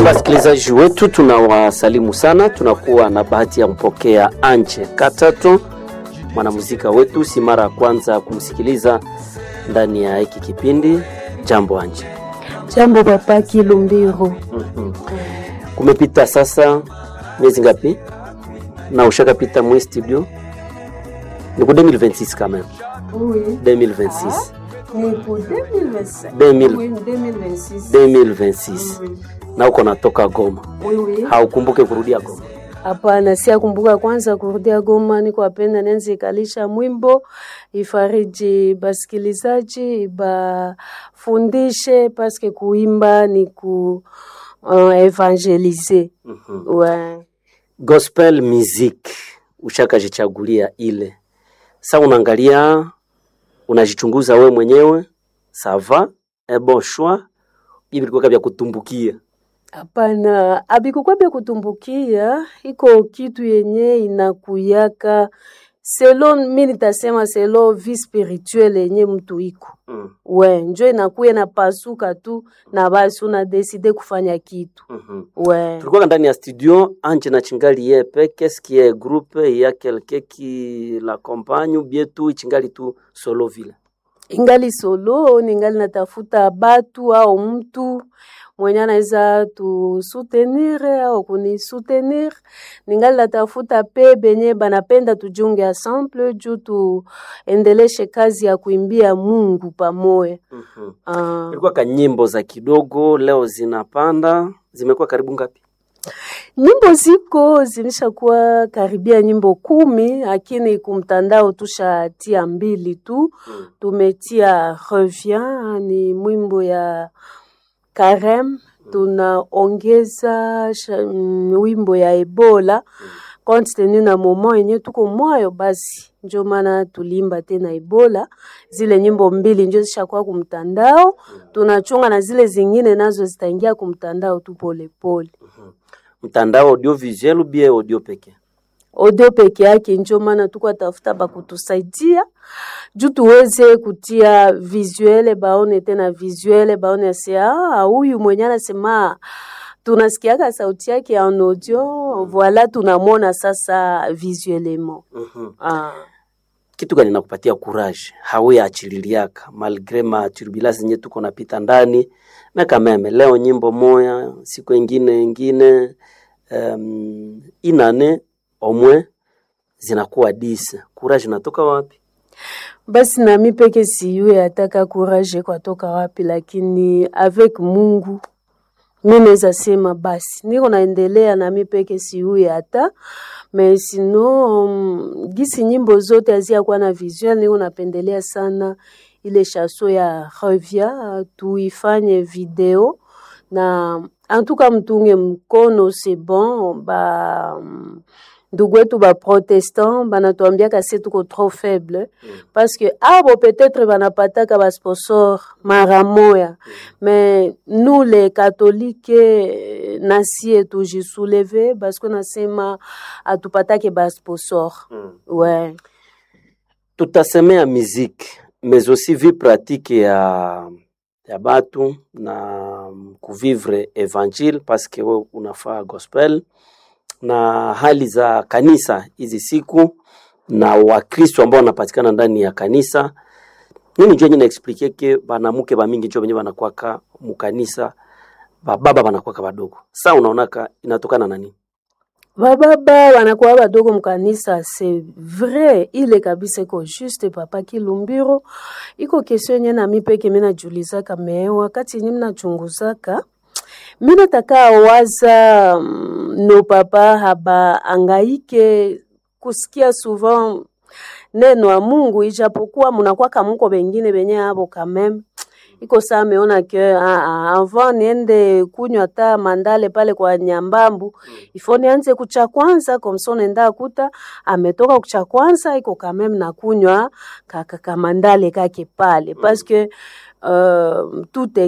Wasikilizaji wetu tunawasalimu sana. Tunakuwa na bahati ya mpokea Anje Katato, mwanamuzika wetu, si mara ya kwanza kumsikiliza ndani ya hiki kipindi. Jambo Anje. Jambo papa Kilumbiro. Mhm. Kumepita sasa miezi ngapi na ushakapita mwe studio? Ni ku 2026 quand même. Oui. 2026. Ni pour 2025. 2000. Oui, 2026. 2026. Oui. Na uko natoka Goma. Oui, oui. Haukumbuke kurudia Goma. Hapana, siakumbuka kwanza kurudia Goma, niko apenda nenze ikalisha mwimbo ifariji basikilizaji bafundishe paske kuimba ni ku uh, evangelize Mhm. ouais. gospel music ushakajichagulia ile sa unaangalia unajichunguza we mwenyewe sava un bon choix bibi vilikuwa vya kutumbukia Hapana, abikukwa bya kutumbukia, iko kitu yenye inakuyaka selo, mi nitasema selo vie spirituelle yenye mtu iko mm. we njo inakuya na pasuka tu na basi unadeside kufanya kitu mm we tulikuwa ndani ya studio anje na chingali ye peke skie groupe ya quelqu'un qui l'accompagne ou bien tu chingali tu solo vile ingali solo ningali natafuta batu au mtu mwenye anaweza tusutenir au kunisutenir ningali natafuta pe benye banapenda tujunge ensemble juu tuendeleshe kazi ya kuimbia Mungu pamoja. mm-hmm. Ah, ilikuwa ka nyimbo za kidogo leo zinapanda zimekuwa karibu ngapi nyimbo ziko zilishakuwa karibia nyimbo kumi, lakini kumtandao tushatia mbili tu. mm. tumetia revient ni mwimbo ya Karem, tunaongeza sha- mm, wimbo ya Ebola compte tenu na moment yenye tuko mwayo, basi njo maana tulimba tena Ebola. Zile nyimbo mbili njo zishakuwa kumtandao, tunachunga na zile zingine nazo zitaingia kumtandao tu polepole. mtandao audiovisuel ou bien audio peke audio peke yake, njo maana tuko tafuta bakutusaidia juu tuweze kutia visuele, baone tena visuele, baone ase ah, huyu mwenye anasema tunasikiaka sauti yake en audio, voilà tunamwona sasa visuellement. mm-hmm. Ah. kitu gani nakupatia courage hauyaachililiaka malgre ma turbulence zenye tuko napita ndani meka meme leo nyimbo moya siku ingine ingine um, inane omwe zinakuwa dise courage natoka wapi Basi nami peke siyue ataka courage kwatoka wapi, lakini avec Mungu mi naweza sema basi niko naendelea nami peke siyue hata me sino um, gisi nyimbo zote haziyakuwa na visuel, niko napendelea sana ile chaso ya revia tuifanye video na antuka mtunge mkono c'est bon ba um, ndugu wetu ba protestant banatuambiaka se tuko trop faible parce que abo peut-être banapataka ba sponsor mara moya mais nous les catholiques eh, nasie tujisouleve parce que nasema atupatake ba sponsor mm. ouais tutasemea muziki mais aussi vie pratique ya ya batu na kuvivre evangile parce que we unafaa gospel na hali za kanisa hizi siku na wakristo ambao wanapatikana ndani ya kanisa nini njo enye naexplike ke banamuke bamingi njo benye banakwaka mukanisa bababa banakwaka badogo sa unaonaka inatokana na nini bababa wanakuwa badogo mkanisa c'est vrai ile kabisa iko juste papa kilumbiro iko kesio yenye nami peke mi najulizaka me wakati yenye minachunguzaka mi nataka waza mm, no papa haba angaike kusikia souvent neno ya Mungu ijapokuwa munakwaka muko bengine benye abo kameme iko saa ameona ke ah, ah, avant niende kunywa ta mandale pale kwa nyambambu ifo nianze kucha kwanza komso nenda kuta ametoka kucha kwanza iko kameme na kunywa kaka kamandale kake pale parce que euh, tout est